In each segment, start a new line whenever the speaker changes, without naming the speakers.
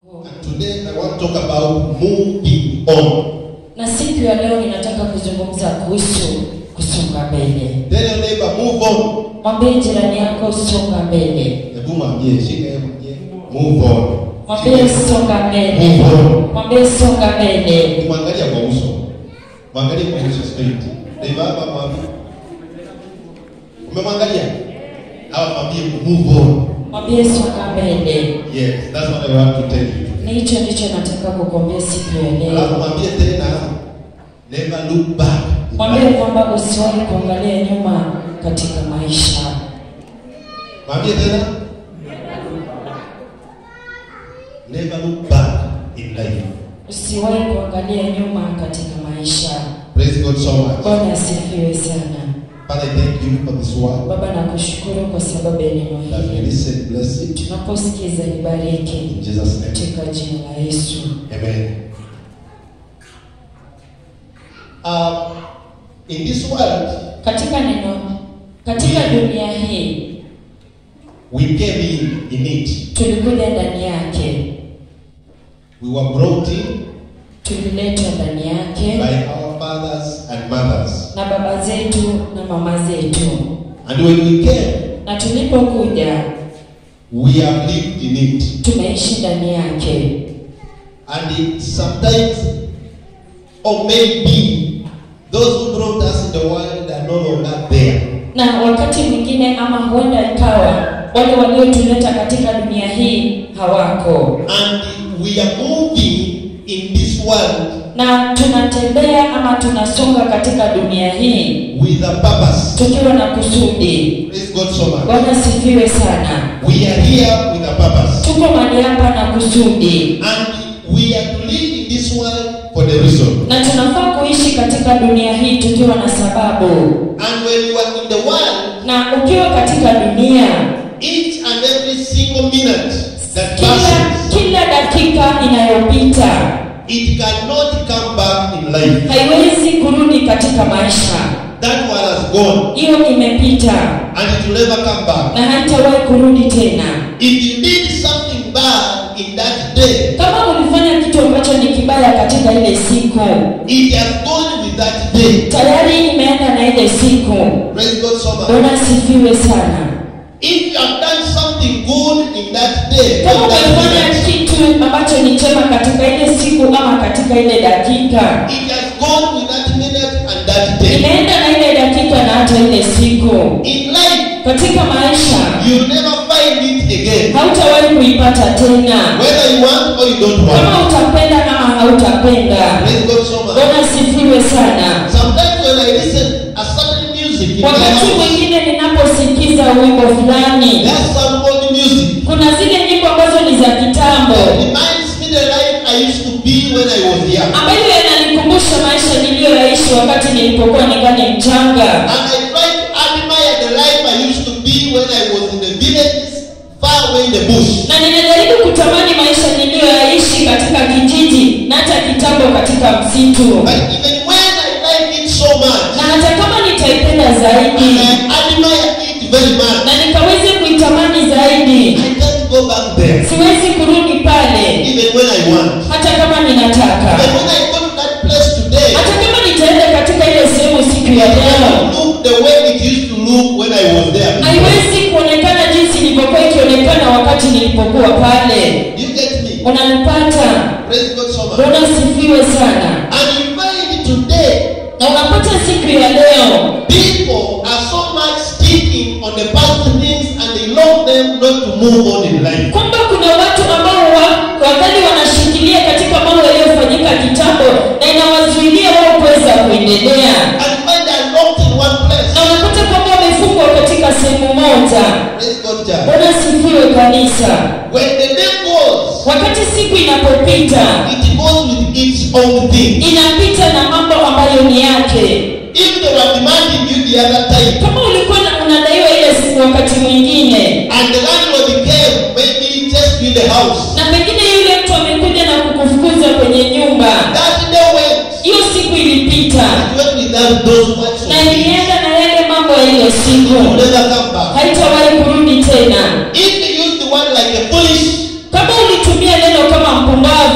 And today I want to talk about moving on.
na siku ya leo ninataka kuzungumza kuhusu kusonga mbele.
Tell your neighbor, move on.
Mwambie jirani yako songa mbele,
Hebu mwambie, shika yeye mwambie, move on.
mwambie songa mbele,
Move on.
mwambie songa mbele.
Mwangalia kwa uso. Mwangalie kwa uso straight. Neighbor hapa mwambie. Umemwangalia? Hawa mwambie move on.
Mwambie songa mbele.
Yes, that's what I want to tell you.
Ni hicho ndicho nataka kukwambia siku ya
Alafu
leo.
mwambie tena, never look back.
Mwambie kwamba usiwahi kuangalia nyuma katika maisha.
Mwambie tena. Never look back in life.
Usiwahi kuangalia nyuma katika maisha.
Praise God so much.
Bwana asifiwe sana.
Father, I thank you for this word.
Baba, nakushukuru kwa sababu ya neno
That we
hili.
listen, bless it.
Tunaposikiza nibariki
In Jesus' name.
katika jina la Yesu.
Amen. Um, in this world,
Katika neno, katika dunia hii
we came in, in it.
tulikuja ndani yake,
We were brought in
tuliletwa ndani yake
by our fathers and mothers.
na baba zetu na mama zetu,
And when we came,
na tulipokuja
we have lived in it.
tumeishi ndani yake,
And it sometimes, or maybe, those who brought us in the world are no longer there.
na wakati mwingine ama huenda ikawa wale waliotuleta katika dunia hii hawako,
And we are moving in this world
na tunatembea ama tunasonga katika dunia hii
with a purpose.
tukiwa na kusudi.
Praise God so much.
Bwana sifiwe sana.
We are here with a purpose.
Tuko mahali hapa na kusudi,
And we are to live in this world for the reason.
na tunafaa kuishi katika dunia hii tukiwa na sababu.
And when you are in the world,
Na ukiwa katika dunia,
each and every single minute that
kila
passes,
kila dakika inayopita
it cannot come back in life.
haiwezi kurudi katika maisha.
That one has gone
Hiyo imepita
and it will never come back.
na haitawahi kurudi tena.
If you did something bad in that day,
Kama ulifanya kitu ambacho ni kibaya katika ile siku,
it has gone with that day.
tayari imeenda na ile siku.
Praise God so much.
Bwana sifiwe sana.
If you have done something good in that day,
kama
in that
umefanya
minute,
kitu ambacho ni chema katika ile siku ama katika ile dakika
it has gone with that minute and that day.
inaenda na ile dakika na hata ile siku
In life,
katika maisha
you never find it again.
hautawahi kuipata tena
Whether you want or you don't want.
kama utapenda ama hautapenda
Praise God so much.
bwana sifiwe sana
Sometimes when I listen a certain music in my
wakati
house,
mwingine ninaposikiza wimbo fulani
there's some old music
kuna zile nyimbo ambazo ni za kitambo
that reminds me the life I used to be when I was young.
ambayo yananikumbusha maisha niliyoyaishi wakati nilipokuwa ningali mchanga
And I try to admire the life I used to be when I was in the villages, far away in the bush.
na ninajaribu kutamani maisha niliyoyaishi katika kijiji na hata kitambo katika msitu
But even when I like it so much,
na hata kama nitaipenda
and
zaidi
I admire it very much,
na nikaweze kuitamani zaidi
I can't go back there.
siwezi kurudi pale
Even when I want.
hata kama ninataka
But when I go to that place today,
hata kama nitaenda katika ile sehemu siku ya
it
leo
doesn't look the way it used to look when I was there.
haiwezi kuonekana jinsi ilivyokuwa ikionekana wakati nilipokuwa pale
You get me?
unanipata
Praise God so much.
bwana sifiwe sana
And you find today,
na unapata siku ya leo
people are so much sticking on the past things and they love them not to move on in life.
kwamba kuna watu ambao wa- wakati wanashikilia katika mambo yaliyofanyika kitambo na inawazuilia wao kuweza kuendelea
And find they are locked in one place.
na unapata kwamba wamefungwa katika sehemu moja
Praise God, child.
bwana sifiwe kanisa
When the day goes,
wakati siku inapopita
it goes with its own thing.
inapita na mambo ambayo ni yake
If they were demanding you the other time,
kama ulikuwa na- unadaiwa ile siku wakati mwingine
and the landlord came, maybe just in the house,
na pengine yule mtu amekuja na kukufukuza kwenye nyumba
that day went,
hiyo siku ilipita
it went without those words of
na
things.
ilienda na yale mambo ya ile
It
siku
will never come back.
haitawahi kurudi tena
If you use the word like a foolish,
kama ulitumia neno kama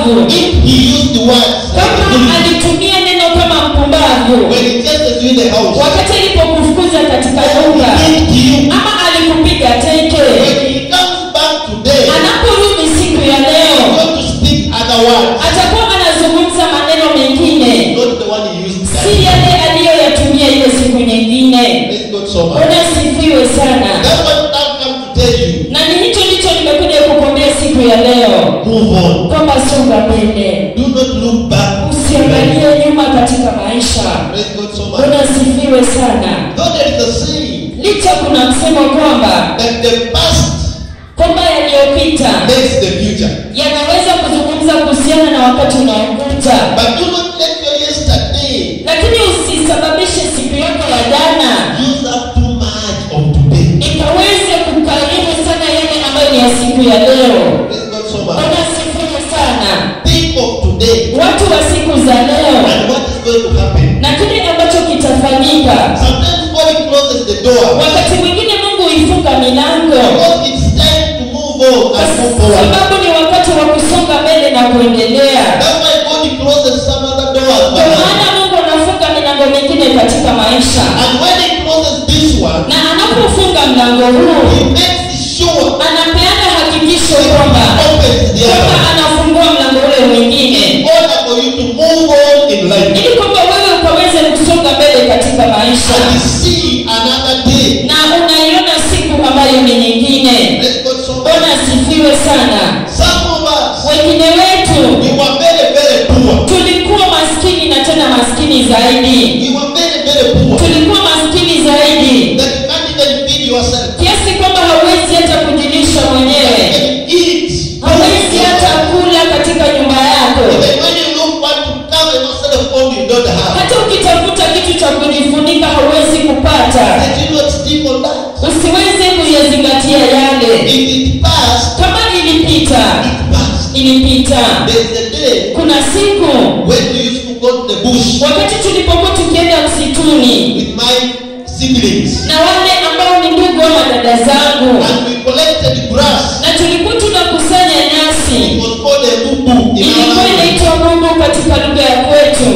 mpumbavu
if he used the words like a
kama
fool,
alitumia neno kama mpumbavu
when he chases you in the house,
wakati alipokufukuza katika
or
nyumba
he did to you,
ama alikupiga teke
when he comes back today,
anaporudi siku ya
he's
leo
going to speak other words,
atakuwa anazungumza maneno mengine
not the one he used
si
that.
yale aliyoyatumia ile siku nyingine
Praise God so much.
unasifiwe sana
That's what I've come to tell you.
na ni hicho ndicho nimekuja kukwambia siku ya leo
Move on.
kwamba songa mbele
Do not look back.
usiangalie nyuma katika maisha
Praise God so much.
unasifiwe sana
Though there is a saying
licha kuna msemo kwamba
that the past
kwamba yaliyopita
makes the future.
yanaweza kuzungumza kuhusiana na wakati unaokuja
But do not let your yesterday
lakini usisababishe siku yako ya jana
use up too much of today.
ikaweze kukaribu sana yale ambayo ni ya siku ya leo
Praise God so much.
unasifiwe sana
Think of today
watu wa siku za leo
and what is going to happen.
na kile ambacho kitafanyika
Sometimes God closes the door
wakati mwingine mungu huifunga milango
because it's time to move on
kwa
and move forward.
sababu ni wakati wa kusonga mbele na kuendelea
That's why God closes some other doors.
kwa maana mungu anafunga milango mingine katika maisha
And when He closes this one,
na anapofunga mlango huu
He makes sure
anapeana hakikisho
He
kwamba
opens the
kwamba
other
anafungua mlango ule mwingine
in order for you to move on in life
ili kwamba wewe ukaweze kusonga mbele katika maisha
and see another day.
na unaiona siku ambayo ni nyingine
Let's go so
bwana asifiwe sana
Some of us,
wengine wetu
we were very, very poor.
tulikuwa maskini na tena maskini zaidi
We were very, very poor.
tulikuwa maskini zaidi
That you can't even feed yourself.
kiasi kwamba hauwezi hata kujilisha
You
mwenyewe
can eat.
hauwezi hata kula katika nyumba yako
Even when you look want to come and not of home, you don't have.
hata ukitafuta kitu cha kujifunika hauwezi kupata
That you not stick on that.
usiweze kuyazingatia yale
If it passed,
kama ilipita
it passed.
ilipita
There's a day
kuna siku
when we used to go to the bush
wakati tulipokuwa tukienda msituni
with my siblings
na wale ambao ni ndugu ama dada zangu
and we collected grass.
na tulikuwa tunakusanya
It
nyasi
was called a bubu in our
ilikuwa
language.
inaitwa mungu katika lugha ya kwetu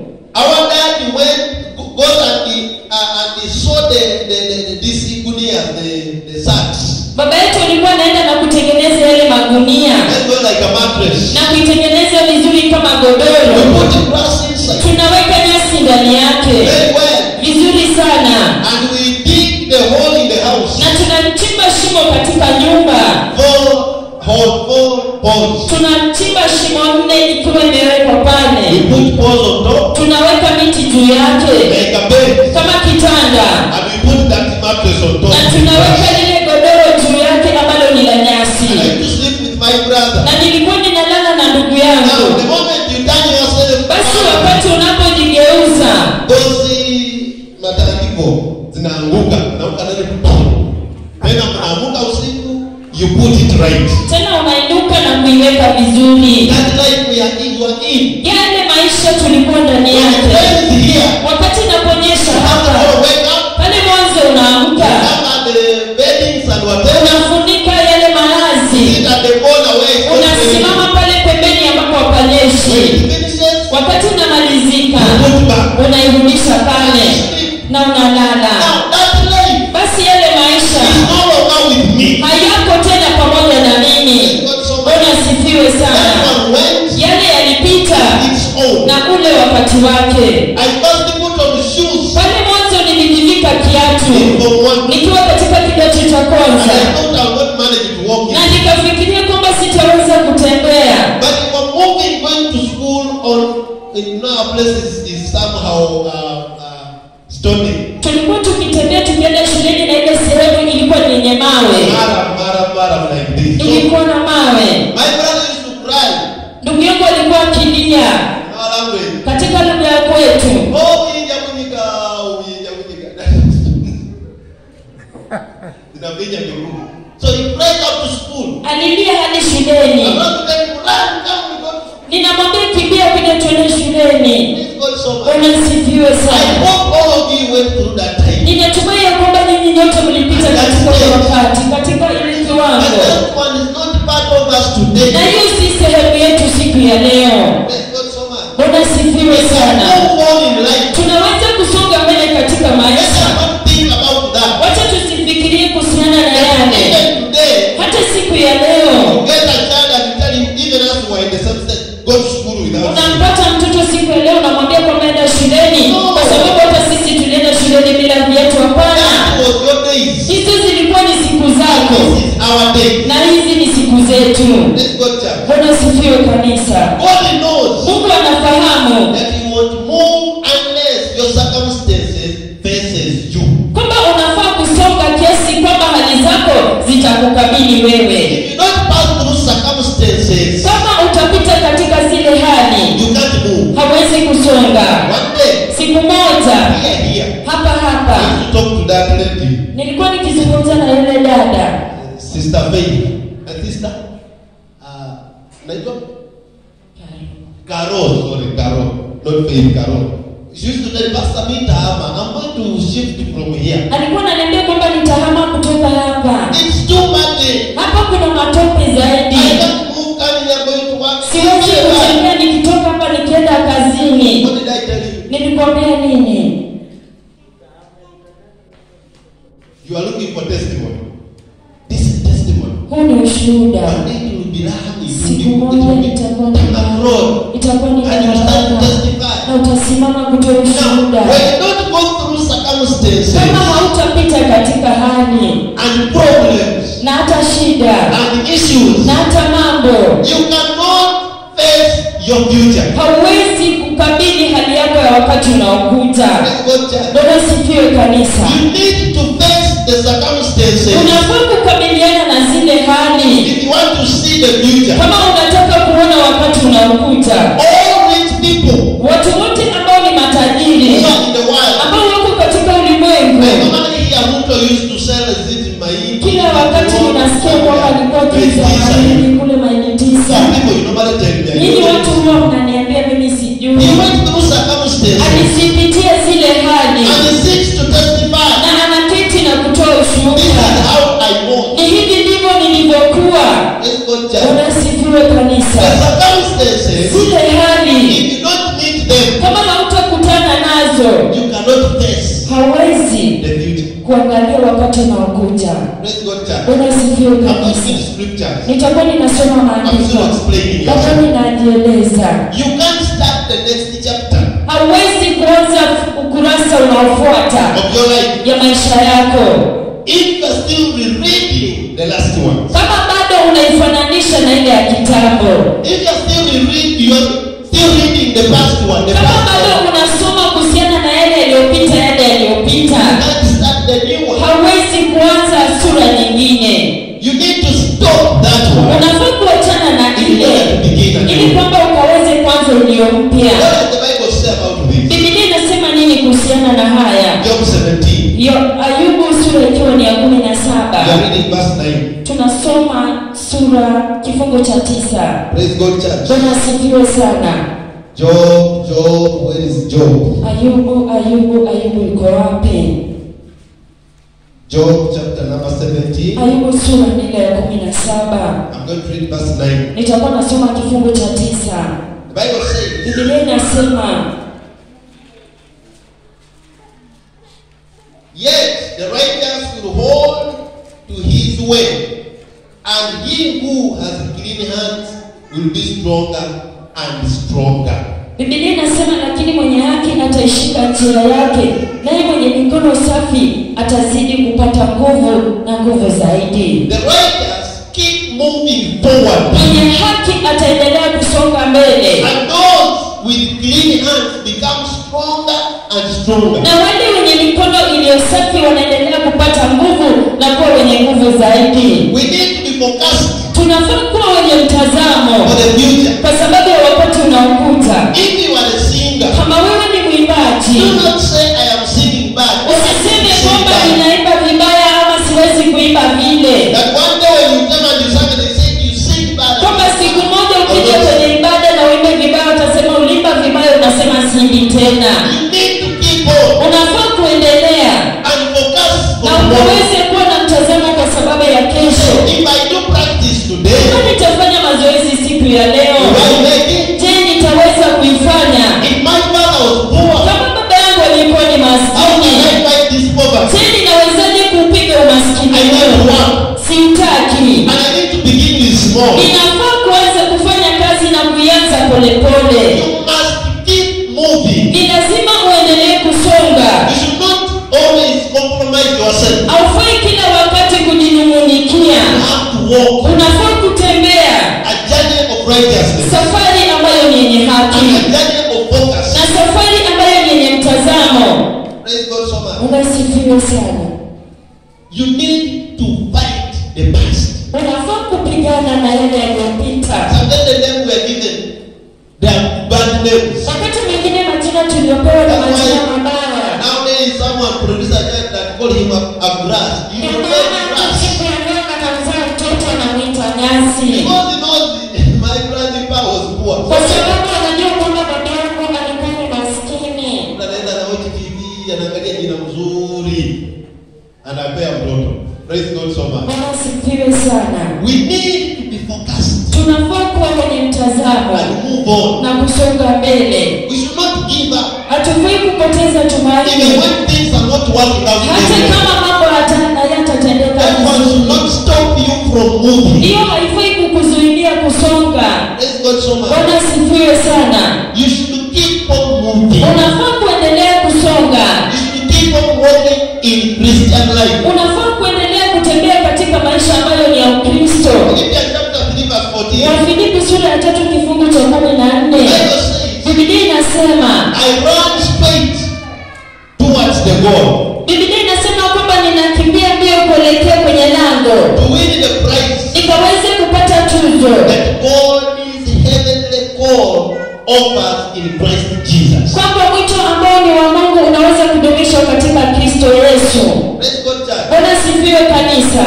Our dad went goes and he uh, and he saw the the, the, the these igunias, the the sacks.
baba yetu alikuwa anaenda na kutengeneza yale magunia
Let's go like a mattress.
na kuitengeneza vizuri kama
We
godoro
put the grass inside
tunaweka nyasi ndani yake
very well,
vizuri sana
and we dig the hole in the house.
na tunachimba shimo katika nyumba
Four hole, four poles.
tunachimba shimo nne ikiwa imewekwa
We
pale
put poles on top
tunaweka miti juu yake
like a bed,
kama kitanda
and we put that mattress on top.
na tunaweka lile godoro juu yake ambalo ni la nyasi
I used to sleep with my brother.
na nilikuwa ninalala na ndugu
Now,
yangu
the moment you turn yourself
basi
around,
wakati unapojigeuza
dozi matandiko zinaanguka naamka nani tena mnaamuka usiku you put it right
tena unainuka na kuiweka vizuri
that life we are in you are in
yale maisha tulikuwa ndani
when it
yake
rains here
wakati inaponyesha
after
hapa
all wake up
pale mwanzo unaamka
come at the beddings and whatever
unafunika yale malazi
sit at the corner where it's not
unasimama
raining
pale pembeni ambapo
when
hapanyeshi
it finishes
wakati unamalizika
you put back
unairudisha pale
sleep
na unalala
now that life
basi yale maisha
is no longer with me
hayako tena pamoja na mimi
God so much
bwana sifiwe
that
sana
one went
yale yalipita
its own
na ule wakati wake
I first put on shoes
pale mwanzo nilijivika kiatu
from one
nikiwa katika kidato cha
and I
kwanza
thought I would not manage to walk in.
na nikafikiria kwamba sitaweza kutembea
But for moving, going to school on in our places is somehow uh, uh, stony.
tulikuwa tukitembea tukienda shuleni na ile sehemu ilikuwa ni yenye mawe
Mara, mara, mara like this. So
ilikuwa na mawe
my brother used to cry
ndugu yangu alikuwa akilia
in our language.
katika lugha ya kwetu
Oh, uija kunyika, uija kunyika. Zinavinya miguu. So he cried up to school.
alilia hadi
I'm
shuleni
not going to run, come, we go to school.
ninamwambia kimbia kuja tuende shuleni
Please God so much.
bwana sifiwe
I
sana
hope all of you went through that time.
ninatumai ya kwamba nyinyi nyote mlipita katika ule wakati katika ile
And
kiwango
that one is not part of us today.
na hiyo si sehemu yetu siku ya
We go to school without you.
unampata mtoto siku ya leo unamwambia kwamba enda shuleni
No.
kwa sababu hata sisi tulienda shuleni bila viatu hapana
That was your days.
hizo zilikuwa ni siku zako
This is our day.
na hizi ni siku zetu
Let's go church.
bwana sifiwe kanisa
God knows
mungu anafahamu
that you won't move unless your circumstances faces you.
kwamba unafaa kusonga kiasi kwamba hali zako zitakukabili wewe
If you don't pass through circumstances,
kama utapita katika zile hali
you can't move.
hawezi kusonga
One day,
siku moja
here, here,
hapa hapa
I used to talk to that lady,
nilikuwa nikizungumza na yule dada
Sister Faith. A sister? Uh, naitwa? Carol, sorry, Carol. Not Faith, Carol. She used to tell Pastor Mita, I'm going to shift from here.
alikuwa ananiambia kwamba nitahama kutoka hapa
It's too muddy.
hapa kuna matope
I
zaidi
can't move coming here going to work.
siwezi kutembea nikitoka hapa nikienda kazini
What did I tell you?
nilikwambia nini
You are looking for testimony. This is testimony.
huu ni ushuhuda
One day you will be running.
siku
You will
moja
be,
nitakuwa
you will be down the road.
itakuwa ni
And you start to
barabara
testify.
na utasimama kutoa
Now,
ushuhuda
when you don't go through circumstances
kama hautapita katika hali
and problems
na hata shida
and issues,
na hata mambo
you cannot face your future.
hauwezi kukabili hali yako ya wakati unaokuta
Let's go church.
bwana sifiwe kanisa
You need to face the circumstances
unafaa kukabiliana na zile hali
if you want to see the future.
kama unataka kuona wakati unaokuta
All rich people
watu wote ambao ni
who
matajiri
are in the world,
ambao wako katika ulimwengu
I normally hear Ruto used to sell a zit in my
kila wakati ninasikia kwamba alikuwa kiza mahindi kule maili tisa
Some people you normally tell me. I
nyinyi
don't
watu
know.
huwa mnaniambia mimi
He
sijui
went through circumstances
alizipitia zile hali
and he seeks to testify.
na anaketi na kutoa
This is
ushuhuda
how I want.
ni hivi ndivyo nilivyokuwa
Let's go church.
unasifiwe
The
kanisa
circumstances,
zile hali
if you don't meet them,
kama hautakutana nazo
you cannot face
hawezi
the future.
kuangalia wakati unaokuja
Let's go church.
bwana sifiwe
I'm not
kabisa
reading scriptures.
nitakuwa ninasoma
I'm
maandiko
still explaining
labda
yourself.
ninajieleza
You can't start the next chapter
hauwezi kuanza ukurasa unaofuata
of your life
ya maisha yako
if you're still rereading the last one.
kama bado unaifananisha na ile ya kitambo
If you're still rereading, you're still reading the past one, the
kama
past
bado
one.
unasoma kuhusiana na yale yaliyopita yale yaliyopita
You can't start the new one.
hauwezi kuanza sura nyingine
You need to stop that one.
unafaa kuachana na
If you
ile
want to begin a
ili
new one.
kwamba ukaweze kwanza ulio mpya
What does the Bible say about this?
bibilia inasema nini kuhusiana na haya
Job 17.
Yo, ayubu sura ikiwa ni ya kumi na
We
saba
are reading verse 9.
tunasoma sura kifungo cha tisa
Praise God, church.
bwana asifiwe sana
Job, Job, where is Job?
ayubu ayubu ayubu iko wapi
Job chapter number 17.
ayubu sura ni ile ya kumi na saba
I'm going to read verse 9.
nitakuwa nasoma kifungu cha tisa
The Bible says,
bibilia inasema
Yet the righteous will hold to his way, and he who has clean hands will be stronger and stronger.
bibilia inasema lakini mwenye haki ataishika njia yake naye mwenye mikono safi atazidi kupata nguvu na nguvu zaidi
The righteous keep moving forward,
mwenye haki ataendelea kusonga mbele
and those with clean hands become stronger and stronger.
na wale wenye mikono iliyo safi wanaendelea kupata nguvu na kuwa wenye nguvu zaidi
We need to be focused
tunafaa kuwa wenye mtazamo
for the future.
kwa sababu ya wakati unaokuta
If you are a singer,
kama wewe ni mwimbaji
do not say I am singing bad.
usiseme
Sing
kwamba
bad.
ninaimba vibaya ama siwezi kuimba vile
That one day when you come and you sang, they say you sing bad.
kwamba siku moja ukija kwenye ibada na uimbe vibaya utasema ulimba vibaya unasema simbi tena
You need to keep on
unafaa kuendelea
and focus
na
on what.
ukaweze kuwa na mtazamo kwa sababu ya kesho
If I do practice today,
kama nitafanya mazoezi siku ya leo
will I make it?
je nitaweza kuifanya
If my father was poor,
kama baba yangu alikuwa ni
how can
maskini
I fight this poverty?
je ninawezaje kuupiga umaskini
I need to
huu
work
siutaki
and I need to begin with small.
ninafaa kuanza kufanya kazi na kuianza polepole
names.
wakati mwingine majina tuliopewa ni majina mabaya
Nowadays, someone produce a child that call him a, a grass. He
Ndio
will
maana
get
hata
grass.
siku ya leo akamzaa mtoto anamwita nyasi
Because he knows my grandpa was poor.
kwa sababu anajua kwamba baba yangu alikuwa ni maskini
anaenda na watch TV anaangalia jina mzuri anapea mtoto. Praise God so much.
bwana asifiwe sana
We need to be focused
tunafaa kuwa kwenye mtazamo
and move on.
na kusonga mbele
We should not give up.
hatufai kupoteza
Even
tumaini
when things are not working out
hata
very well.
kama mambo hata- hayatatendeka
That one should
vizuri
not stop you from moving.
hiyo haifai kukuzuilia kusonga
Praise God so much.
bwana asifiwe sana
You should keep on moving.
unafaa kuendelea kusonga
You should keep on walking in Christian life.
unafaa kuendelea kutembea katika maisha ambayo ni ya ukristo
Philippians chapter 3 verse 14.
wafilipi sura ya tatu kifungu cha kumi na
The
nne
Bible says,
bibilia inasema
I run straight towards the goal
bibilia inasema kwamba ninakimbia mbio kuelekea kwenye lango
to win the prize
nikaweze kupata tuzo
that God is heavenly call offers in Christ Jesus.
kwamba mwito ambao ni wa mungu unaweza kudumishwa katika kristo yesu
Praise God, church.
bwana sifiwe kanisa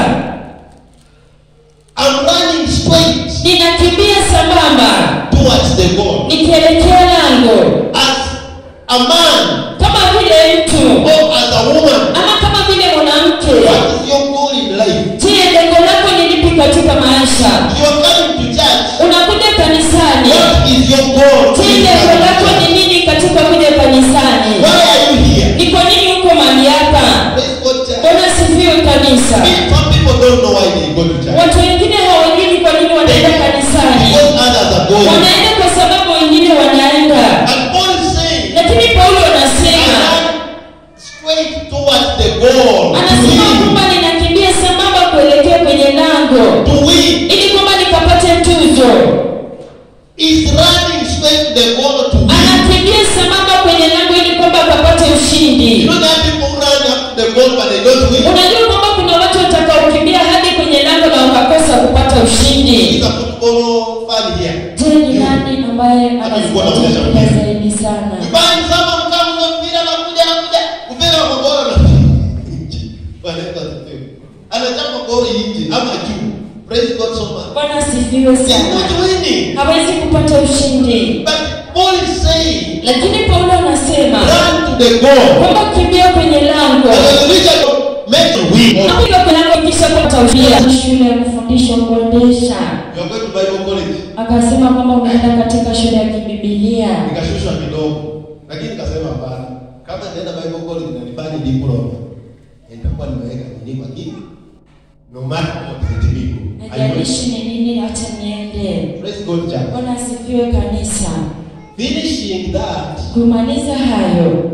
I'm running straight
ninakimbia sambamba
towards the goal
nikielekea lango
as a man
kama vile mtu
or as a woman.
ama kama vile mwanamke
What is your goal in life?
je lengo lako ni lipi katika maisha
You are coming to church.
unakuja kanisani
What is your goal?
je
in
lengo lako
life?
ni nini katika kuja kanisani
Why are you here?
ni kwa nini uko mahali hapa
Praise God, church.
bwana sifiwe kanisa
Some people don't know why they go to church.
watu wengine hawajui ni kwa nini wanaenda kanisani
Because others are going.
wanaenda kwa sababu wengine wanaenda
And Paul is saying,
lakini paulo
I
anasema
run straight towards the goal. To
anasema
win.
kwamba ninakimbia sambamba kuelekea kwenye lango
To win.
ili kwamba nikapate tuzo
Is running straight to the goal to win.
anakimbia sambamba kwenye lango ili kwamba akapate
You
ushindi
know that people run up to the goal but they don't win.
unajua kwamba kuna watu watakaokimbia hadi kwenye lango na wakakosa kupata ushindi
It's a football fan here.
je ni nani ambaye
Alikuwa anacheza
anazipatia
mpira.
zaidi sana
Vibaya ni sama mkamu mpira anakuja anakuja mpira wa magora na Wanaita asifiwe. Anachapa goli nje ama juu. Praise God so much.
bwana asifiwe
He's
sana
not winning.
hawezi kupata ushindi
But Paul is saying,
lakini paulo anasema
run to the goal.
kwamba kimbia kwenye lango
And when you reach a goal, make it win.
Hapo kwenye lango kisha kupata ushindi shule ya kufundisha kuendesha
You are going to Bible college.
akasema kwamba unaenda katika shule ya kibibilia
Nikashushwa kidogo. Lakini nikasema hapana. Kama naenda Bible college na nifanye diploma, nitakuwa nimeweka nini kwa kitu? No matter what it is. I will.
najalishi ni nini hata niende
Praise God, church.
bwana asifiwe kanisa
Finishing that,
kumaliza hayo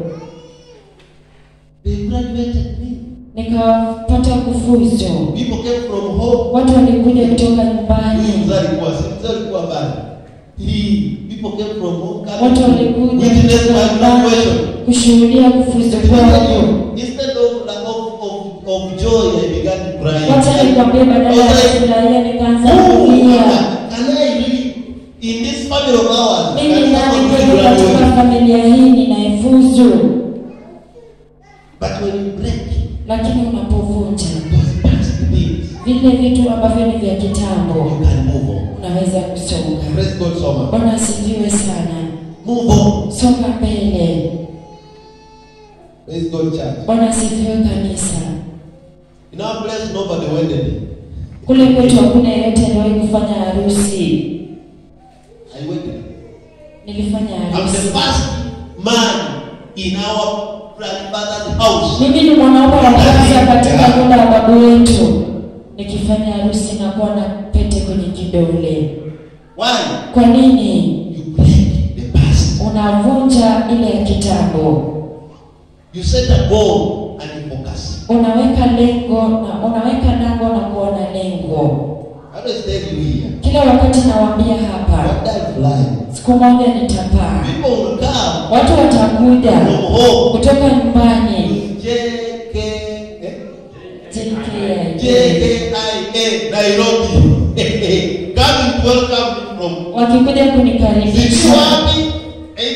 they graduated me.
nikapata kufuzu
People came from home.
watu walikuja kutoka nyumbani
Mzee alikuwa si mzee alikuwa mbali. He people came from home. coming
watu
to
walikuja
Witness
kutoka
my
nyumbani
graduation.
kushuhudia kufuzu
Let me tell
kwangu
you, Instead of, of, of, of joy, I began to cry.
wacha nikwambie badala ya
I was like,
kufurahia nikaanza
Oh,
kulia
can I really, in this family of ours,
mimi
can
nani
someone
kweli
really
katika
graduate?
familia hii ninaifuzu
But when you break
lakini unapovunja
those past things,
vile vitu ambavyo ni vya kitambo
you can move on.
unaweza kusonga
Praise God so much.
bwana asifiwe sana
Move on.
songa mbele
Praise God, church.
bwana asifiwe kanisa
In our place, nobody wedded.
kule kwetu hakuna yeyote aliwahi kufanya harusi
I wedded.
nilifanya
I'm the
harusi
first man in our grandfather's house.
mimi ni mwanaume wa kwanza katika nyumba ya babu wetu nikifanya harusi na kuwa na pete kwenye kidole
Why?
kwa nini
You break the past.
unavunja ile ya kitambo
You set a goal and you focus.
unaweka lengo na unaweka lango na kuwa na lengo
I always tell you here.
kila wakati nawaambia hapa
One day fly.
siku moja nitapaa
People will come
watu watakuja
from home.
kutoka nyumbani
JK, eh?
JKIA.
JKIA, Nairobi. Coming to welcome me from
wakikuja
Sisi
kunikaribisha
wapi?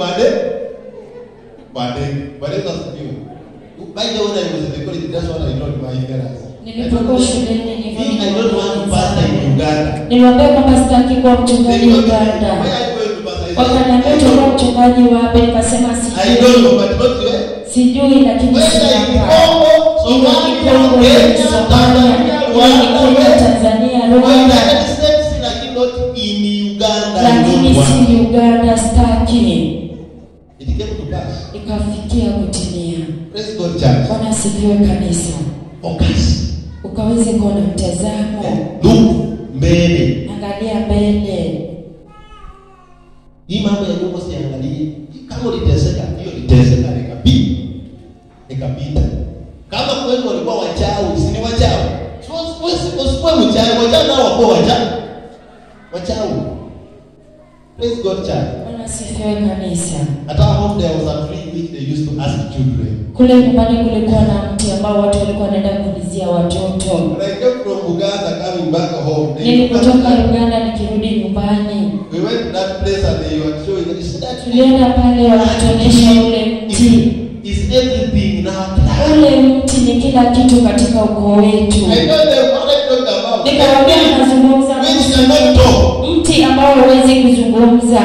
kwa ndege. Kwa ndege. Kwa ndege asifiwe. By the way, when I was in the college, that's what I told my parents.
Nilipokuwa shuleni
Me, I don't want to pastor in Uganda.
niliwaambia kwamba sitaki kuwa mchungaji
They
Uganda.
Where are you going to pastor? I said,
Wakaniambia
I
utakuwa
don't know.
mchungaji wapi? Nikasema
I don't know,
sijui,
but not where.
sijui lakini
Whether in
sijapa
Congo,
iwe ni
Somalia,
Kongo, iwe ni
Kenya,
Somalia,
Tanzania,
iwe ni
Rwanda,
Kenya,
where-
Tanzania,
Where
Rwanda,
United States, lakini not in Uganda. I
lakini
don't want.
si Uganda, staki.
It came to pass.
Ikafikia kutimia.
Praise God, church.
Bwana asifiwe kanisa,
Focus.
ukaweze kuwa na mtazamo,
Look mbele.
angalia mbele.
Hii mambo ya nyumba siangalie. Kama uliteseka, hiyo liteseka nikapita. Nikapita. Kama kweli walikuwa wachawi, si ni wachawi? So usikuwe usikuwe mchawi, wachawi nao wakuwa wachawi. Wachawi. Praise God, church.
Bwana asifiwe kanisa.
At our home there was a tree which they used to ask children.
Kule nyumbani kulikuwa na mti ambao watu walikuwa wanaenda kuulizia watoto.
When I came from Uganda coming back home, they
Nilipotoka Uganda nikirudi nyumbani,
we went to that place and they were showing us that tree
tulienda pale wakatuonyesha ule mti.
is everything in our life.
Ule mti ni kila kitu katika ukoo wetu.
I know them what I talked about.
Nikamwambia
That
nazungumza
tree which
kuhusu
cannot talk.
mti ambao huwezi kuzungumza.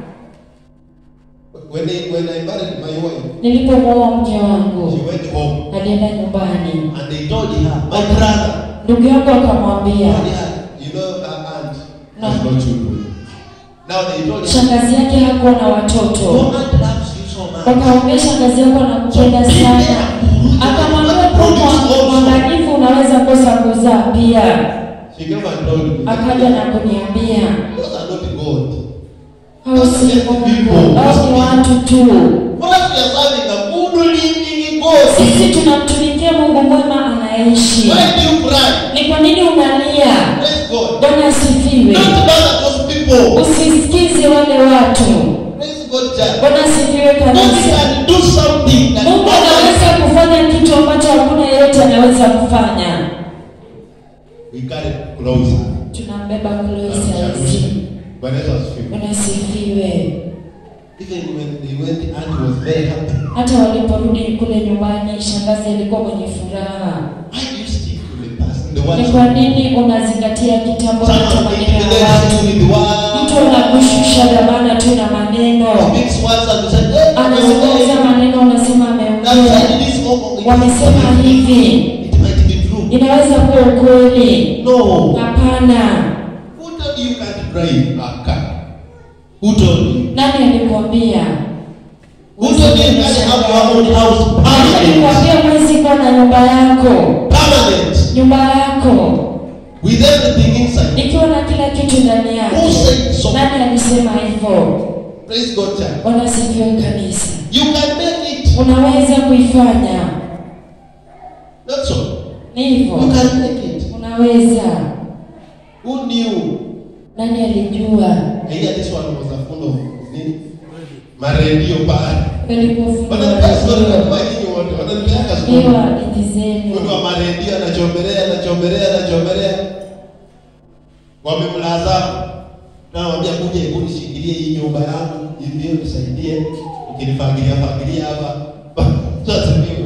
When they, when I married my wife,
Nilipomwoa mke
she
wangu,
went home
alienda nyumbani,
and they told her, my brother,
ndugu yangu akamwambia,
told her, you know, her aunt has no children. Now they told her,
shangazi yake hakuwa na
your
watoto.
aunt loves you so much.
Wakamwambia shangazi yako anakupenda sana. Akamwambia kwa mwangalifu unaweza kosa kuzaa pia.
She came and told me,
Akaja na kuniambia
those are not God.
hao si Mungu, hao ni watu tu.
What if we are serving a good living God?
Sisi tunamtumikia Mungu mwema anaishi.
Why do you cry?
Ni kwa nini unalia?
Praise God.
Bwana asifiwe.
Don't bother those people.
Usisikize wale watu.
Praise God, church.
Bwana asifiwe
God
kanisa.
can do something that
Mungu
others
anaweza kufanya kitu ambacho hakuna yeyote anaweza kufanya.
we carry closer.
Tunambeba Chloe
Shall we
saizi.
sing? Bwana Yesu asifiwe.
Bwana asifiwe.
Even when they went, aunt was very happy.
Hata waliporudi kule nyumbani, shangazi alikuwa mwenye furaha.
Why do you stick to the past? The words
Ni
of
kwa
people?
nini unazingatia kitambo na
Someone
maneno ya
intimidates
watu?
you with
Mtu
words.
anakushusha dhamana tu na maneno,
Speaks words and you say, hey,
anazungumza maneno, unasema
I've
ameongea,
said this over.
wamesema hivi,
It might be true.
inaweza kuwa ukweli.
No.
Hapana.
Who told you you can't drive a car? Who told you?
Nani alikwambia?
Who told you you can't have your own house
Nani
permanent?
alikwambia huwezi kuwa na nyumba yako,
Permanent.
nyumba yako
With everything inside.
ikiwa na kila kitu ndani
Who
yake?
said so?
Nani alisema hivyo?
Praise God, church.
Bwana sifiwe kanisa.
You can make it.
Unaweza kuifanya,
Not so.
ni
You
hivyo,
can make it.
unaweza.
Who knew?
Nani alijua?
I hear this one was a full of nini? Maredio pale.
Walipofungua
Wananipea story
redio,
kwa nyinyi wote. Wananipeanga
hiyo
story.
hadithi zenu,
Mtu wa maredio anachomelea, anachomelea, anachomelea. Wamemlaza. Na wambia kuja hebu nishikilie hii nyumba yangu, hivi nisaidie. Ukinifagilia fagilia hapa. Sasa mimi.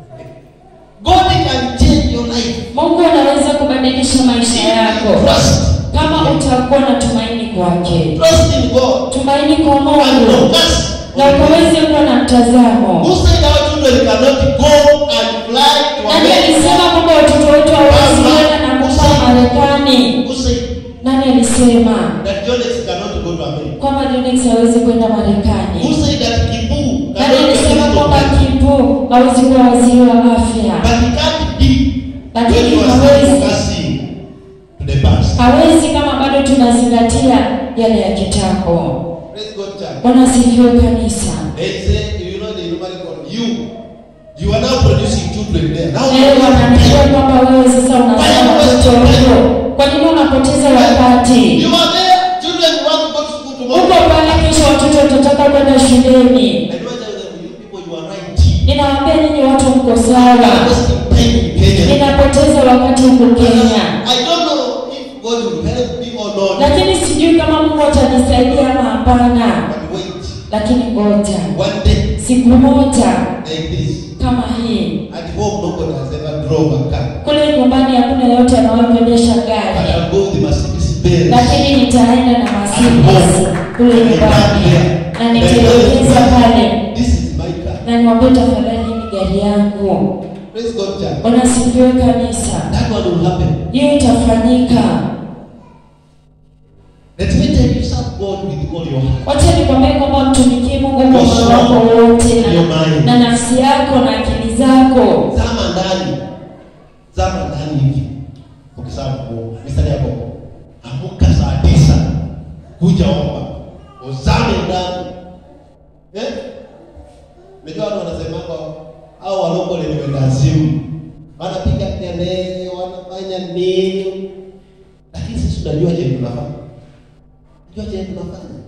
God can change your life.
Mungu anaweza kubadilisha maisha yako
Trust.
kama utakuwa na tumaini kwake,
Trust in God.
tumaini kwa
And
Mungu
focus.
na ukaweze kuwa na mtazamo.
Who said our children cannot go and fly to
Nani alisema
America?
kwamba watoto wetu hawawezi kwenda na kupaa Marekani?
Who said
Nani alisema
that Jones cannot go to America?
kwamba Jonix hawezi kwenda
Who
Marekani?
said that Kibu
Nani
cannot
alisema
go to
kwamba
America?
Kipu hawezi kuwa waziri wa afya?
But he can't be
Lakini
when you are
hawezi.
still focusing to the past.
Hawezi kama bado tunazingatia yale ya kitambo.
Praise God, church.
Bwana asifiwe kanisa.
They say, you know, they normally call you. You are now producing children there. Now
Leo wananiambia kwamba wewe sasa unazaa watoto wako. Kwa nini unapoteza wakati?
You are there. Children want to go to school
Uko
tomorrow.
pale kesho watoto watataka kwenda shuleni.
I don't tell them, you people, you are right.
Ninawaambia nyinyi watu mko
You
sawa.
are wasting time in Kenya.
Ninapoteza wakati huko Kenya.
I don't know if God will help me or not.
Lakini sijui kama Mungu atanisaidia ama hapana.
But wait.
lakini ngoja
One day
siku moja
like this,
kama hii
at home nobody has ever drove a car.
kule nyumbani hakuna yote anayoendesha
But
gari
I'll go with the Mercedes Benz.
lakini nitaenda na Mercedes kule nyumbani na nitaelekeza pale
This is my car.
na niwaambie tafadhali ni gari yangu
Praise God, church.
unasifiwe kanisa
That one will happen.
hiyo itafanyika
Let me tell you, serve God with all your heart.
wacha nikwambie kwamba mtumikie mungu kwa
Your
moyo
soul,
wako wote
your
na,
mind.
na nafsi yako na akili zako
Zama ndani. Zama ndani hivi. Ukisema Mungu, mistari yako. Amuka saa tisa. Kuja omba. Uzame ndani. Eh? Unajua watu wanasema au walokole ni wendazimu. Wanapiga kelele, wanafanya nini? Lakini sisi tunajua je tunafanya. Tunajua je tunafanya.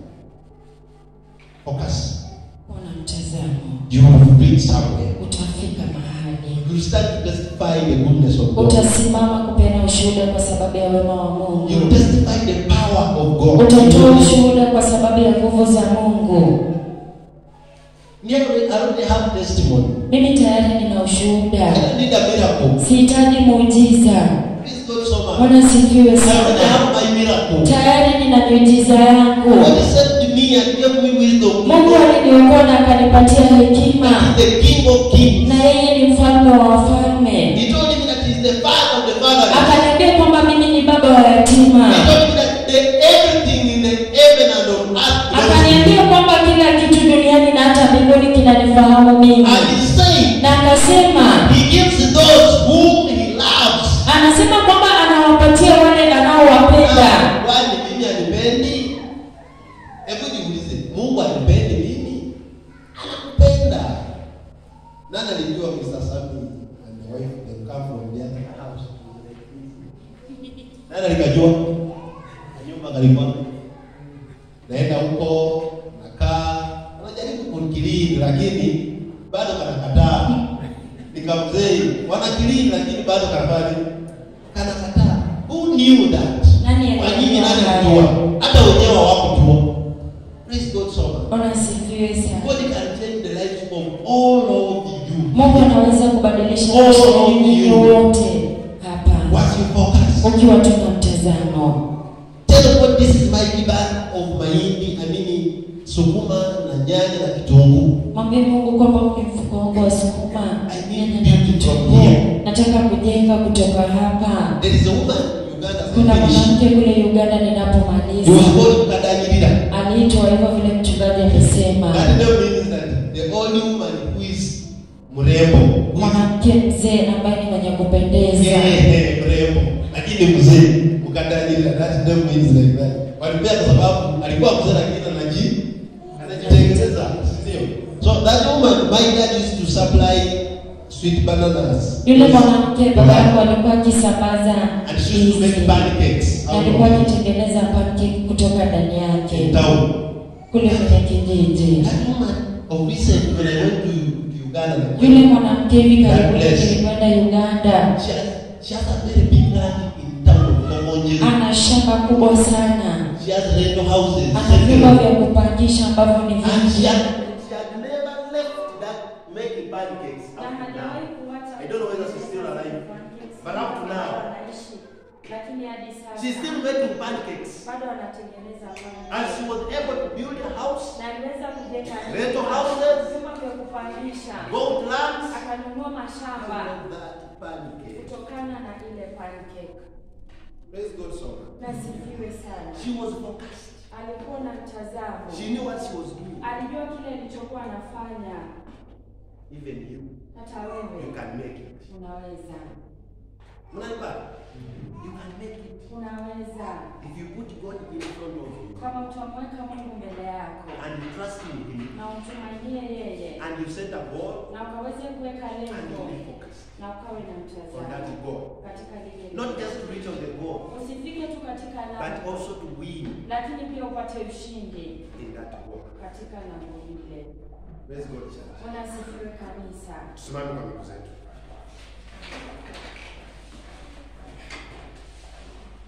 Focus.
ona mtazamo
You will reach somewhere.
utafika mahali
You start to testify the goodness of God.
utasimama kupeana ushuhuda kwa sababu ya wema wa mungu
You testify the power of God.
utatoa ushuhuda kwa sababu ya nguvu za mungu
Nearly, I already have testimony.
mimi tayari nina ushuhuda
I don't need a miracle.
sihitaji muujiza
Please God so much.
bwana sifiwe
I already
sana
have my miracle.
tayari nina miujiza yangu
God saved me and gave me wisdom.
mungu aliniokoa na akanipatia hekima
He is the King of Kings.
na yeye ni mfalme wa wafalme
He told me that he is the father of the fatherless.
akaniambia kwamba mimi ni baba wa yatima
He told me that the, everything in the heaven and on earth belongs to
akaniambia kwamba kila kitu duniani na hata mbinguni kinanifahamu mimi
me. And he said,
na akasema
he gives those whom he loves.
anasema kwamba anawapatia wale anaowapenda
Ah, Kwani mimi anipendi? Hebu jiulize, Mungu anipendi mimi? Anakupenda. Nani alijua Mr. Sami and the wife they come from the other house? Nani alikajua? Nyumba kalikuwa. Naenda huko, nakaa, anajaribu kunikilini lakini bado kanakataa. Nikamzei, wanakilini lakini bado kanafanya kanakataa. Who knew that?
Nani
Kwa nini
alijua
nani
hayo?
alijua? Hata wenyewe hawakujua. Praise God so much.
ona sifiwe sana
God can change the lives of all of you.
mungu anaweza kubadilisha
Oh,
maisha
oh,
yenu
you.
wote hapa
What you focus.
ukiwa tuna mtazamo
Tell God this is my kibali of mahindi, I mean sukuma na nyanya na kitunguu.
mwambie mungu kwamba huu ni mfuko wangu wa sukuma
I need
nyanya na
beauty from
kitunguu
here.
nataka kujenga kutoka hapa
There is a woman in Uganda
kuna
finish.
mwanamke kule uganda
He was
ninapomaliza
called Kadanyirira.
aliitwa hivyo vile mchungaji amesema
That name means that the only woman who is mrembo. who is
mwanamke mzee ambaye ni mwenye kupendeza
Eh, mrembo lakini mzee ukadanyirira that name means like that walipea kwa sababu alikuwa mzee lakini anaji anajitengeneza ndio so that woman my dad used to supply sweet bananas
yule mwanamke baba yangu alikuwa akisambaza
and she used to make
ndizi.
pancakes
Na
out
alikuwa
of it
akitengeneza pancake kutoka ndani
in
yake
town
kule kwenye kijiji
that woman of recent when I went to, to Uganda like,
yule mwanamke hivi karibuni
God bless.
nilikwenda uganda
she has, she has a very big land in town of Komonjeri
ana shamba kubwa sana
she has rental houses
ana vyumba vya kupangisha ambavyo ni
And she
vingi
had, she had never left that making pancakes up to now. I don't know whether she's still alive. But up to now, she's still making pancakes.
bado anatengeneza
And she was able to build a house,
na aliweza kujenga
rental houses,
vyumba vya kupangisha
goat lands,
akanunua mashamba
and that pancake.
kutokana na ile pancake
Praise God so much.
nasifiwe sana
She was focused.
alikuwa na mtazamo
She knew what she was doing.
alijua kile alichokuwa anafanya
Even you,
hata
you
wewe
can make it.
unaweza
Mnanipata? You can make it.
unaweza
If you put God in front of you
kama utamweka mungu mbele yako
and you trust in Him
na umtumainie yeye
and you set a goal
na ukaweze kuweka
and you
lengo
be focused
na ukawe na
on
mtazamo
that goal.
katika lile
Not
lengo.
just to reach on the goal,
usifike tu katika
but
lango
also to win
lakini pia upate ushindi
in that goal.
katika lango lile
Praise God, church.
bwana asifiwe kanisa
Tusimame kwa miguu zetu.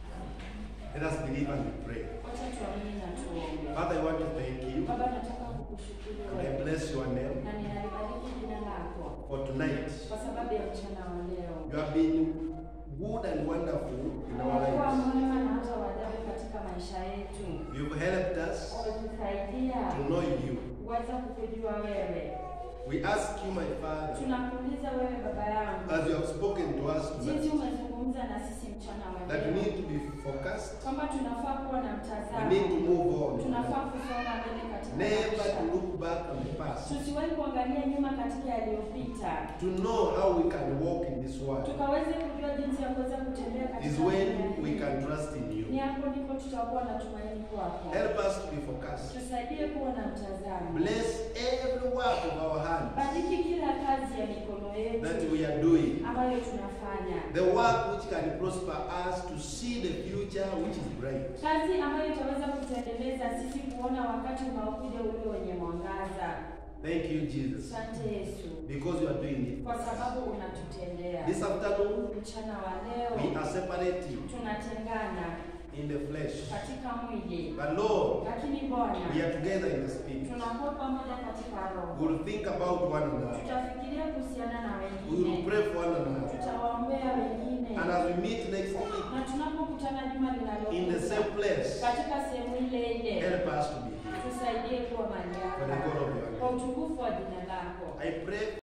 Let us believe and pray.
wacha tuamini na tuombe
Father, I want to thank you
baba nataka kukushukuru
And I
wewe
bless your name
na ninalibariki jina lako
for tonight.
kwa sababu ya mchana wa leo.
You have been good and wonderful in our
Umekuwa
lives.
mwema na hata wa ajabu katika maisha yetu.
You've helped us
Umetusaidia
to know you.
kuweza kukujua wewe.
We ask you, my Father,
Tunakuuliza wewe baba yangu,
as you have spoken to us
jinsi
tonight,
umezungumza na sisi mchana wa
that we
leo,
need to be focused,
kwamba tunafaa kuwa na
we
mtazamo,
need to move on,
tunafaa kusonga mbele katika
never
maisha.
to look back on the past,
Tusiwahi kuangalia nyuma katika yaliyopita,
to know how we can walk in this world.
tukaweze kujua jinsi ya kuweza kutembea
Is
katika
when
dunia
we
hii.
can trust in
Ni
you.
hapo ndipo tutakuwa na tumaini kwako.
Help us to be focused.
Tusaidie kuwa na mtazamo.
Bless every work of our hands
Bariki kila kazi ya mikono
that
yetu
we are doing.
ambayo tunafanya,
The work which can prosper us to see the future which is bright.
kazi ambayo itaweza kutuendeleza sisi kuona wakati unaokuja ulio wenye mwangaza.
Thank you, Jesus,
Asante Yesu,
because you are doing it.
kwa sababu unatutendea.
This afternoon,
Mchana wa leo
we are separating
tunatengana
in the flesh.
katika mwili,
But Lord,
lakini
we
Bwana
are together in the spirit.
tunakuwa pamoja katika
We
roho.
will think about one another.
Tutafikiria kuhusiana na
We will
wengine,
pray for one another.
tutawaombea wengine,
And as we meet next week
na tunapokutana juma
in the
linalokuja
same place,
katika sehemu ile ile,
help us to be here.
tusaidie kuwa mali
For the
yako
God of your
kwa
name.
utukufu wa jina lako.
I pray